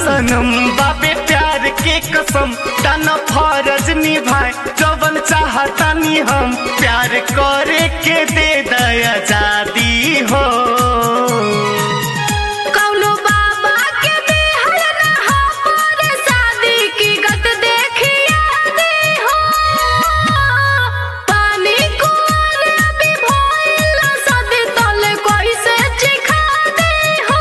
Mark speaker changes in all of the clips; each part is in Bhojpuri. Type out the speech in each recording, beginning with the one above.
Speaker 1: सनम बाबे प्यार के कसम दाना फरज निभाए जवन चाहतानी हम प्यार करे के दे दया आजादी हो
Speaker 2: कौनो बाबा के बिहर ना हमरे शादी की गत देखिया दी हो पानी कुआर अभी भइल सदी तले कैसे चिखा दी हो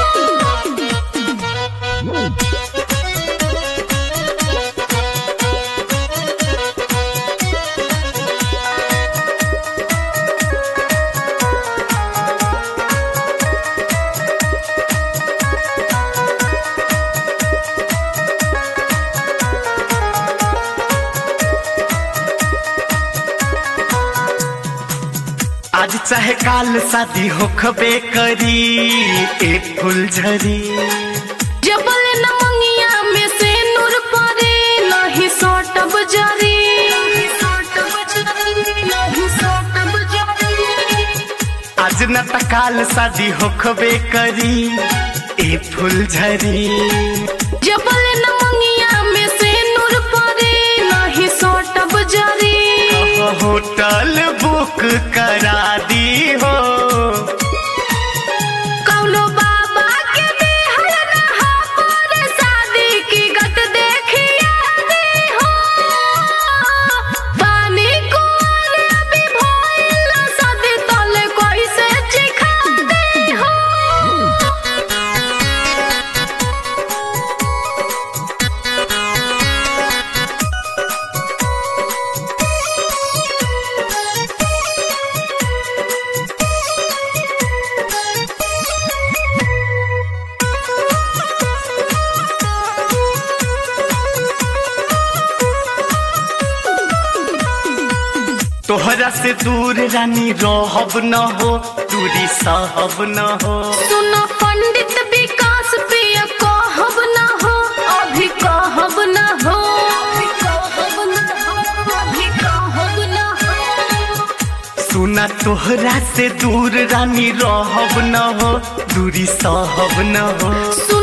Speaker 1: आज चाहे काल शादी होखबे करी ए फुलझरी
Speaker 2: जबल न मंगिया में से नूर परे नहीं सोटब जरी
Speaker 1: आज न त काल शादी होखबे करी ए फुलझरी
Speaker 2: जबल न मंगिया में से नूर परे नहीं सोटब जरी
Speaker 1: होटल बुक करा दी हो
Speaker 2: कौनो बाबा के बिहर ना हमरे शादी की गत देखिया दी हो पानी कुआर अभी भइल सदी तले कैसे चिखा दी हो
Speaker 1: तोहरा से दूर रानी रहब न हो दूरी सहब न हो
Speaker 2: सुनो पंडित विकास प्रिय कहब न हो अभी कहब न हो
Speaker 1: सुना तोहरा से दूर रानी रहब न हो दूरी सहब न हो
Speaker 2: सुनो